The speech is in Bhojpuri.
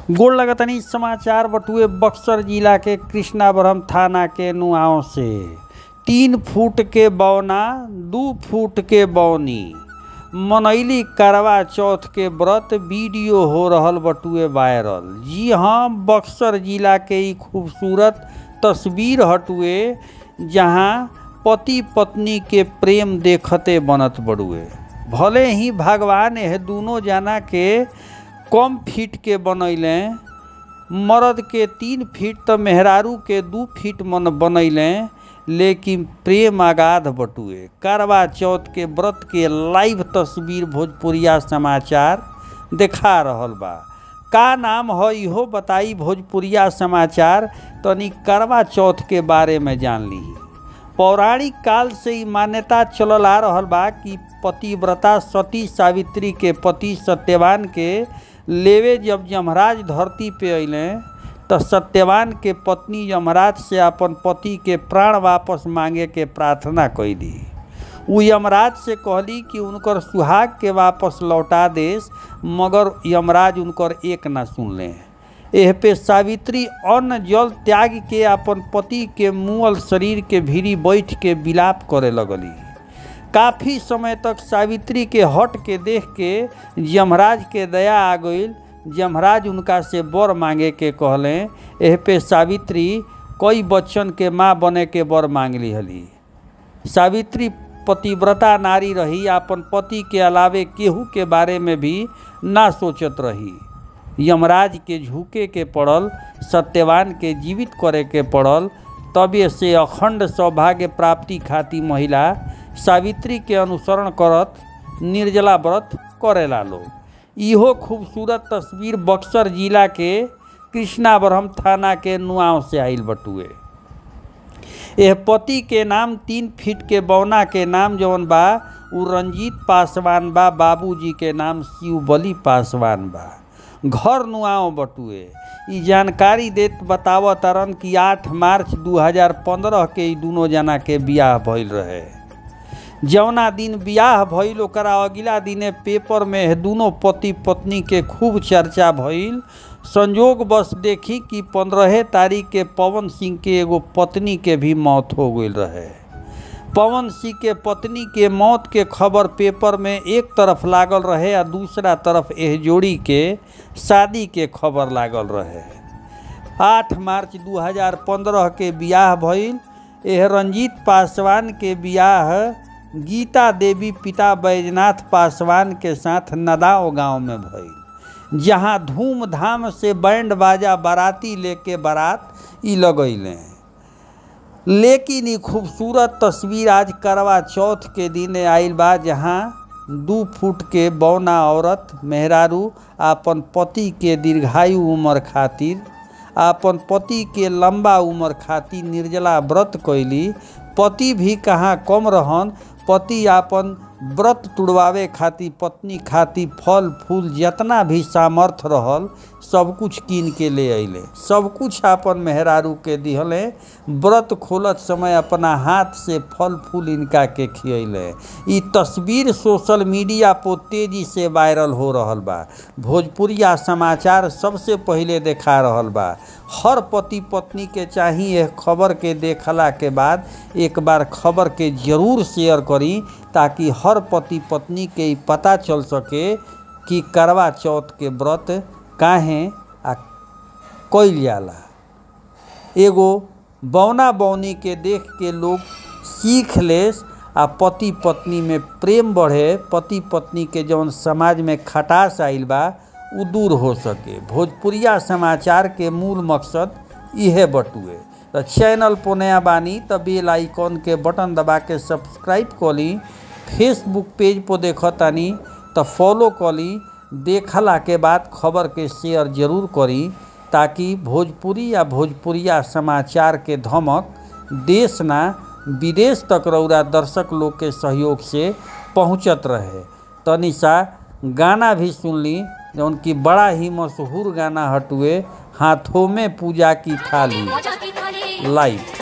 गोड़ लगतनी समाचार बटुए बक्सर जिला के कृष्णावरम थाना के नुआव से तीन फुट के बौना दू फुट के बौनी मनैली करवा चौथ के व्रत वीडियो हो रहल बटुए वायरल जी हाँ बक्सर जिला के ई खूबसूरत तस्वीर हटुए जहाँ पति पत्नी के प्रेम देखते बनत बड़ुए भले ही भगवान यह दोनों जना के कम फीट के बनैले मर्द के तीन फीट तो मेहरारू के दू फीट मन बनैले लेकिन प्रेम आगाध बटुए करवा चौथ के व्रत के लाइव तस्वीर भोजपुरिया समाचार देखा रहल बा का नाम है इहो बताई भोजपुरिया समाचार तनी करवा चौथ के बारे में जान ली पौराणिक काल से ही मान्यता चलल आ रहल बा कि पतिव्रता सती सावित्री के पति सत्यवान के लेवे जब यमराज धरती पे अइले तो सत्यवान के पत्नी यमराज से अपन पति के प्राण वापस मांगे के प्रार्थना कैली उ यमराज से कहली कि उनकर सुहाग के वापस लौटा देस मगर यमराज उनकर एक ना सुनले एह पे सावित्री अन्न जल त्याग के अपन पति के मुअल शरीर के भीरी बैठ के विलाप करे लगली काफ़ी समय तक सावित्री के हट के देख के यमराज के दया आ गई यमराज उनका से बर मांगे के कहले एह पे सावित्री कई बच्चन के माँ बने के बर मांग ली हली सावित्री पतिव्रता नारी रही अपन पति के अलावे केहू के बारे में भी ना सोचत रही यमराज के झुके के पड़ल सत्यवान के जीवित करे के पड़ल तबे से अखंड सौभाग्य प्राप्ति खातिर महिला सावित्री के अनुसरण करत निर्जला व्रत करेला लोग इहो खूबसूरत तस्वीर बक्सर जिला के कृष्णावरम थाना के नुआव से आइल बटुए यह पति के नाम तीन फीट के बौना के नाम जौन बा उ रंजीत पासवान बा बाबूजी के नाम शिवबली पासवान बा घर नुआव बटुए ई जानकारी देत बताव तरन कि 8 मार्च 2015 के ई दोनों जना के बियाह भइल रहे जौना दिन बियाह भइल ओकरा अगिला दिने पेपर में दोनों पति पत्नी के खूब चर्चा भइल संजोग बस देखी कि पंद्रह तारीख के पवन सिंह के एगो पत्नी के भी मौत हो गई रहे पवन सिंह के पत्नी के मौत के खबर पेपर में एक तरफ लागल रहे आ दूसरा तरफ एह जोड़ी के शादी के खबर लागल रहे 8 मार्च 2015 के बियाह भइल एह रंजीत पासवान के बियाह गीता देवी पिता बैजनाथ पासवान के साथ नदाओ गांव में भइल जहां धूमधाम से बैंड बाजा बाराती लेके बारात ई लगैले लेकिन ई खूबसूरत तस्वीर आज करवा चौथ के दिन आइल बा जहां दू फुट के बौना औरत मेहरारू आपन पति के दीर्घायु उम्र खातिर आपन पति के लंबा उम्र खातिर निर्जला व्रत कैली पति भी कहाँ कम रहन पति आपन व्रत तुड़वावे खातिर पत्नी खातिर फल फूल जितना भी सामर्थ्य रहल सब कुछ कीन के ले अइले सब कुछ आपन मेहरारू के दिहले व्रत खोलत समय अपना हाथ से फल फूल इनका के खियले ई तस्वीर सोशल मीडिया पर तेजी से वायरल हो रहल बा भोजपुरिया समाचार सबसे पहिले देखा रहल बा हर पति पत्नी के चाहिए खबर के देखला के बाद एक बार खबर के जरूर शेयर करी ताकि हर पति पत्नी के पता चल सके कि करवा चौथ के व्रत काहे आ कैल जाला एगो बौना बौनी के देख के लोग सीख लेस आ पति पत्नी में प्रेम बढ़े पति पत्नी के जौन समाज में खटास आइल बा उ दूर हो सके भोजपुरिया समाचार के मूल मकसद इहे बटुए तो चैनल पर नया बानी तो बेल आइकॉन के बटन दबा के सब्सक्राइब कली फेसबुक पेज पर देखतानी तो फॉलो कली देखला के बाद खबर के शेयर जरूर करी ताकि भोजपुरी या भोजपुरिया समाचार के धमक देश ना विदेश तक रौरा दर्शक लोग के सहयोग से पहुंचत रहे तनी सा गाना भी सुन ली जौन कि बड़ा ही मशहूर गाना हटुए हाथों में पूजा की थाली लाइव